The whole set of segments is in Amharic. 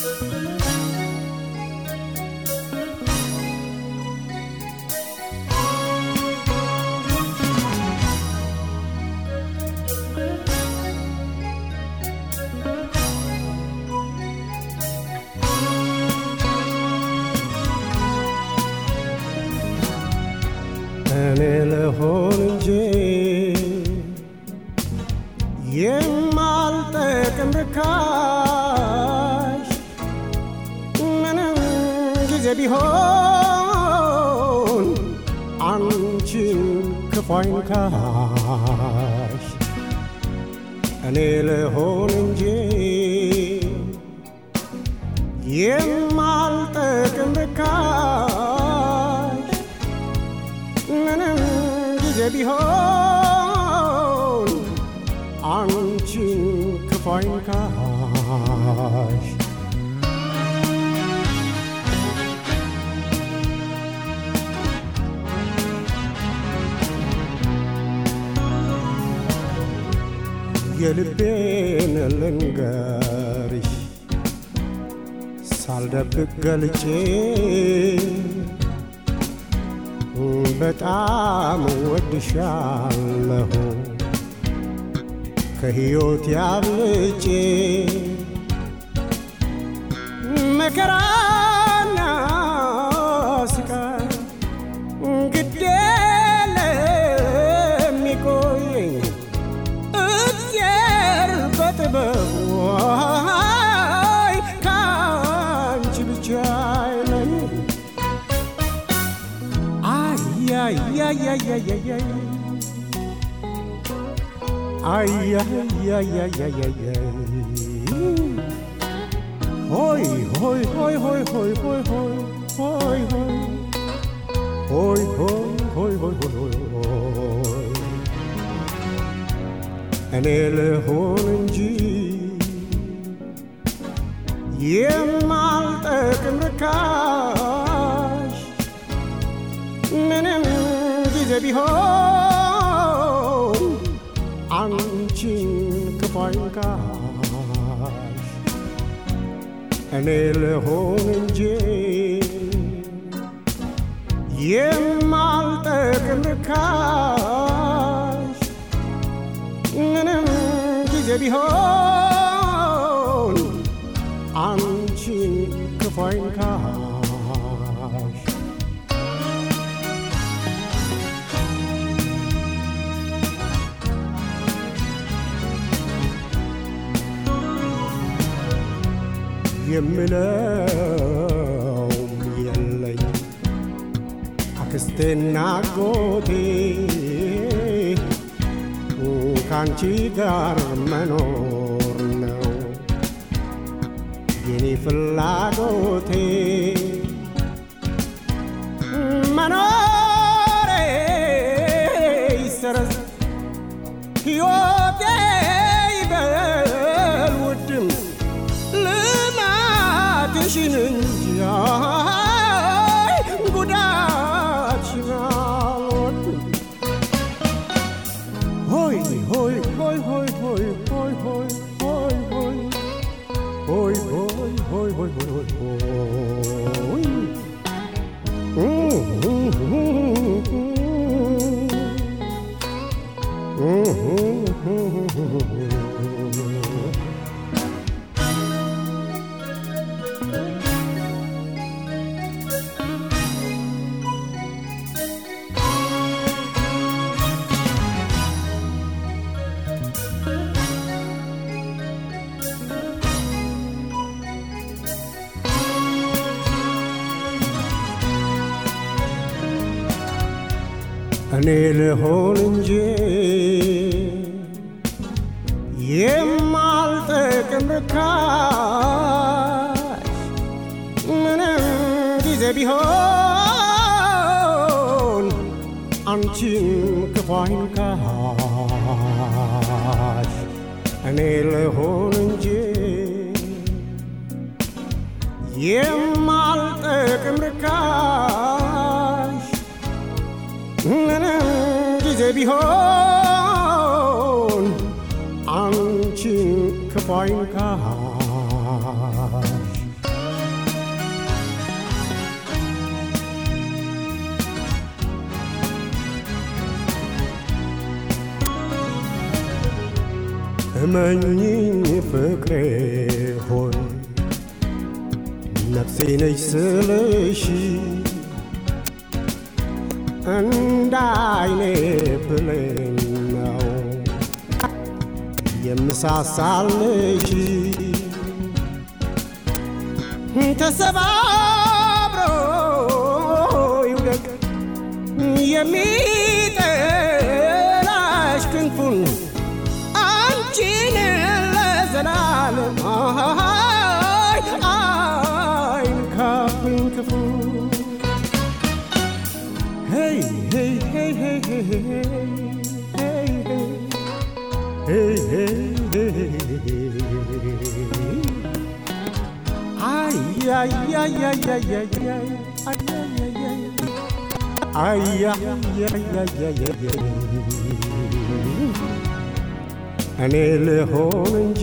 እኔ ልሆን እንጂ የማልጠቅም ርካሽ ምንም ጊዜ ቢሆን አንቺን ክፉ አይንካሽ። እኔ ልሆን እንጂ የማልጠቅም ርካሽ ምንም ጊዜ ቢሆን አንቺን ክፉ አይንካሽ። የልቤን ልንገርሽ ሳልደብቅ ገልጬ በጣም ወድሻለሁ ከሕይወት ያብልጬ መከራና ስቃይ ግድ ለሚቆየኝ እግዚአብሔር በጥበቡ አይ ከአንቺ ብቻ አይለኝ አያያያያያያይ አያያያያያያይ ሆይ ሆይ ሆይ ሆይ ሆይ ሆይ ሆይ ሆይ ሆይ ሆይ ሆይ ሆይ ሆይ ሆይ ሆይ እኔ ልሆን እንጂ የማልጠቅም ርካሽ ምንም ጊዜ ቢሆን አንቺን ክፉ አይንካሽ። እኔ ልሆን እንጂ የማልጠቅም ርካሽ ምንም ጊዜ ቢሆን አንቺን ክፉ አይንካሽ። የምለውም የለኝ አክስቴና አጎቴ ከአንቺ ጋር መኖር ነው የኔ ፍላጎቴ መኖሬ ይሰረዝ ሕይወቴ ይበል ውድም ልማትሽን እንጂ አይ ጉዳትሽን አልወድም። ሆይ ሆይ ሆይ ሆይ ሆይ ሆይ ሆይ ሆይ ሆይ ሆይ ሆይ ሆይ ሆይ ሆይ እኔ ልሆን እንጂ የማልጠቅም ርካሽ ምንም ጊዜ ቢሆን አንቺን ክፉ አይንካሽ። እኔ ልሆን እንጂ የማልጠቅም ርካሽ ምንም ጊዜ ቢሆን አንቺን ክፉ አይንካሽ። እመኝኝ ፍቅሬ ሆይ ነፍሴ ነች ስልሽ እንደ አይኔ ብሌን ነው የምሳሳልሽ ተሰባብሮ ይውደቅ የሚጠላሽ ክንፉን አንቺን ለዘላለም አይ አይንካብኝ ክፉ Hey, hey, hey, hey, hey, hey, hey, hey, hey, hey, hey. Ay, ay, ay, ay, ay, ay, ay, ay, ay, ay, ay, ay, ay, ay, ay. እኔ ልሆን እንጂ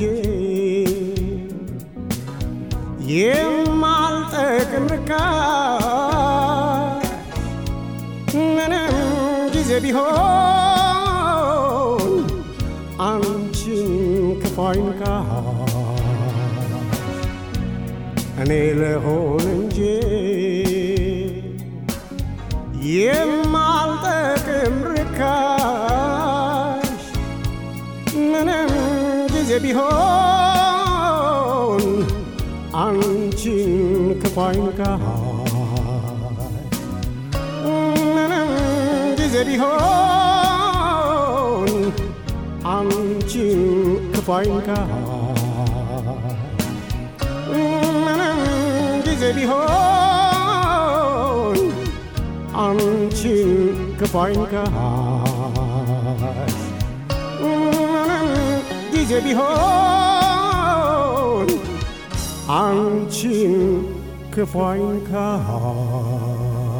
የማልጠቅም ርካሽ ምንም ጊዜ ቢሆን አንቺን ክፉ አይንካሽ እኔ ልሆን እንጂ የማልጠቅም ርካሽ ምንም ጊዜ ቢሆን አንቺን ክፉ አይንካሽ ምንም ጊዜ ቢሆን አንቺን ክፉ አይንካሽ ምንም ጊዜ ቢሆን አንቺን ክፉ አይንካሽ ምንም ጊዜ ቢሆን አንቺን ክፉ አይንካሽ